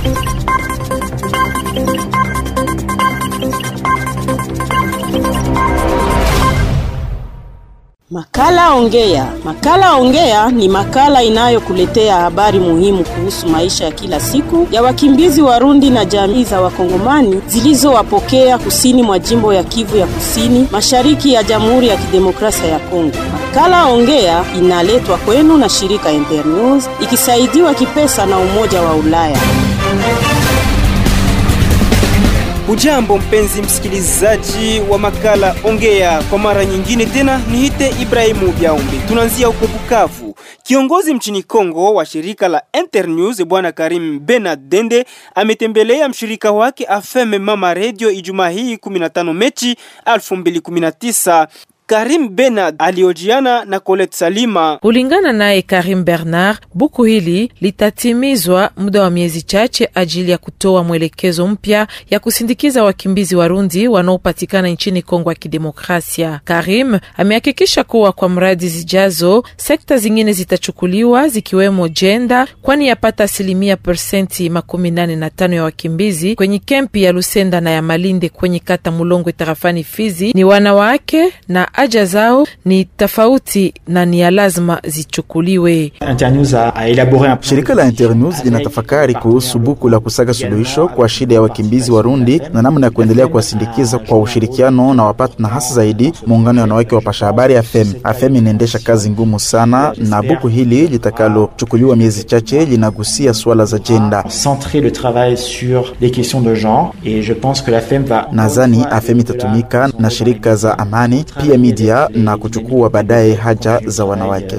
Makala Ongea. Makala Ongea ni makala inayokuletea habari muhimu kuhusu maisha ya kila siku ya wakimbizi Warundi na jamii za Wakongomani zilizowapokea kusini mwa jimbo ya Kivu ya Kusini, mashariki ya Jamhuri ya Kidemokrasia ya Kongo. Makala Ongea inaletwa kwenu na shirika Internews ikisaidiwa kipesa na Umoja wa Ulaya. Ujambo mpenzi msikilizaji wa makala Ongea, kwa mara nyingine tena niite Ibrahimu Biaumbi. Tunaanzia huko Bukavu. Kiongozi mchini Kongo wa shirika la Internews bwana Karim Benard Dende ametembelea mshirika wake AFM Mama Radio Ijumaa hii 15 Mechi 2019. Karim Bernard aliojiana na Colette Salima. Kulingana naye Karim Bernard, buku hili litatimizwa muda wa miezi chache ajili ya kutoa mwelekezo mpya ya kusindikiza wakimbizi Warundi wanaopatikana nchini Kongo ya Kidemokrasia. Karim amehakikisha kuwa kwa mradi zijazo sekta zingine zitachukuliwa zikiwemo jenda, kwani yapata asilimia persenti makumi nane na tano ya wakimbizi kwenye kempi ya Lusenda na ya Malinde kwenye kata Mulongwe tarafani Fizi ni wanawake na haja zao ni tofauti na ni ya lazima zichukuliwe. Shirika la Internews linatafakari kuhusu buku la kusaga suluhisho kwa shida ya wakimbizi Warundi na namna ya kuendelea kuwasindikiza kwa ushirikiano na wapatna, hasa zaidi muungano ya wanawake wa pasha habari AFEM. AFEM inaendesha kazi ngumu sana, na buku hili litakalochukuliwa miezi chache linagusia swala za jenda. Nadhani AFEM itatumika na shirika za amani pia media na kuchukua baadaye haja za wanawake.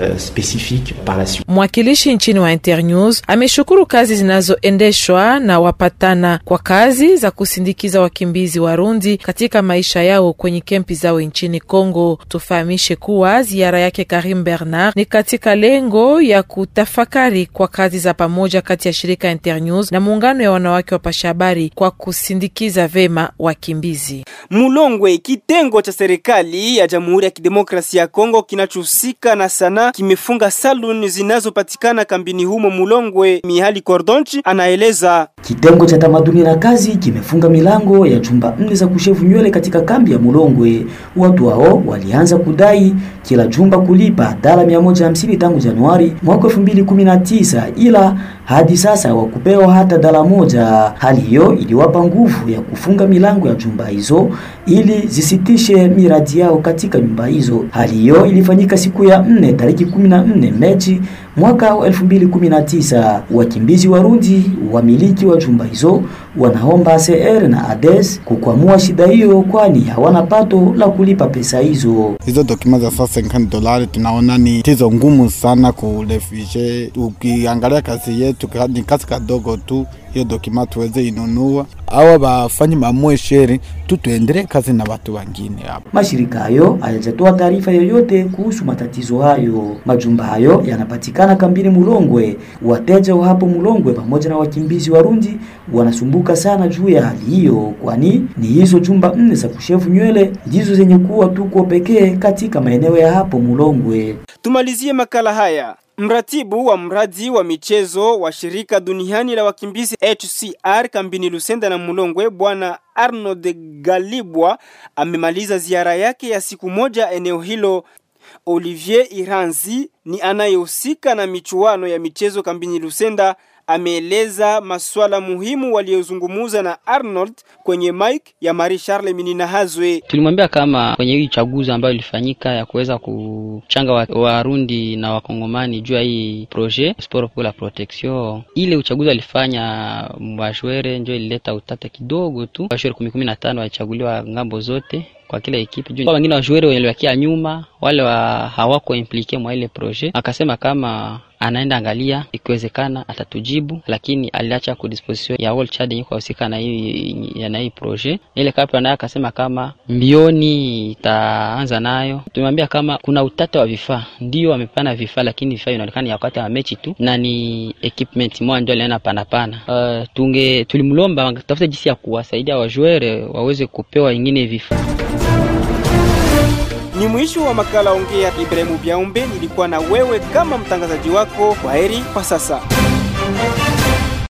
Mwakilishi nchini wa Internews ameshukuru kazi zinazoendeshwa na wapatana kwa kazi za kusindikiza wakimbizi Warundi katika maisha yao kwenye kempi zao nchini Kongo. Tufahamishe kuwa ziara yake Karim Bernard ni katika lengo ya kutafakari kwa kazi za pamoja kati ya shirika Internews na muungano ya wanawake wa pashabari kwa kusindikiza vema wakimbizi. Mulongwe, kitengo cha serikali ya Jamhuri ya Kidemokrasia ya Kongo kinachohusika na sanaa kimefunga saluni zinazopatikana kambini humo Mulongwe. Mihali Kordonchi anaeleza. Kitengo cha tamaduni na kazi kimefunga milango ya chumba nne za kushevu nywele katika kambi ya Mulongwe. Watu hao walianza kudai kila chumba kulipa dola 150 tangu Januari mwaka 2019 ila hadi sasa wakupewa hata dola moja. Hali hiyo iliwapa nguvu ya kufunga milango ya chumba hizo ili zisitishe miradi yao katika nyumba hizo. Hali hiyo ilifanyika siku ya nne tariki 14 Mechi mwaka wa 2019. Wakimbizi Warundi wamiliki wa chumba hizo wanaomba CR na ADES kukwamua shida hiyo, kwani hawana pato la kulipa pesa hizo. Hizo dokima za sasa 50 dolari tunaona ni tizo ngumu sana kurefishe. Ukiangalia kazi yetu ni kazi kadogo tu, hiyo dokima tuweze inunua awa bafanyi mamwe sheri tu tuendelee kazi na watu wengine hapo. Mashirika hayo hayajatoa taarifa yoyote kuhusu matatizo hayo. Majumba hayo yanapatikana kambini Mulongwe. Wateja wa hapo Mulongwe pamoja na wakimbizi Warundi wanasumbuka sana juu ya hali hiyo, kwani ni hizo jumba nne za kushevu nywele ndizo zenye kuwa tuko pekee katika maeneo ya hapo Mulongwe. Tumalizie makala haya. Mratibu wa mradi wa michezo wa shirika duniani la wakimbizi HCR kambini Lusenda na Mulongwe, bwana Arnold Galibwa amemaliza ziara yake ya siku moja eneo hilo. Olivier Iranzi ni anayehusika na michuano ya michezo kambini Lusenda ameeleza masuala muhimu waliozungumuza na Arnold kwenye mic ya Marie Charles Minina Hazwe. Tulimwambia kama kwenye hii uchaguzi ambayo ilifanyika ya kuweza kuchanga Warundi wa na Wakongomani juu ya hii projet sport pour la protection, ile uchaguzi alifanya washwere ndio ilileta utata kidogo tu. Washwere kumi kumi na tano walichaguliwa ngambo zote kwa kila ekipe juu wengine wajuere waliwakia nyuma, wale wa hawako implike mwa ile projet. Akasema kama anaenda angalia, ikiwezekana atatujibu, lakini aliacha ku disposition ya World Chad yenye kuhusika na hii na hii projet. Ile kapra naye akasema kama mbioni itaanza nayo. Tumemwambia kama kuna utata wa vifaa, ndio wamepana vifaa, lakini vifaa vinaonekana ya wakati wa mechi tu, na ni equipment moja ndio aliona pana pana. Uh, tunge tulimlomba tafuta jinsi ya kuwasaidia wajuere waweze kupewa ingine vifaa. Ni mwisho wa makala Ongea. Ibrahimu Biaumbe nilikuwa na wewe kama mtangazaji wako. Kwaheri kwa sasa.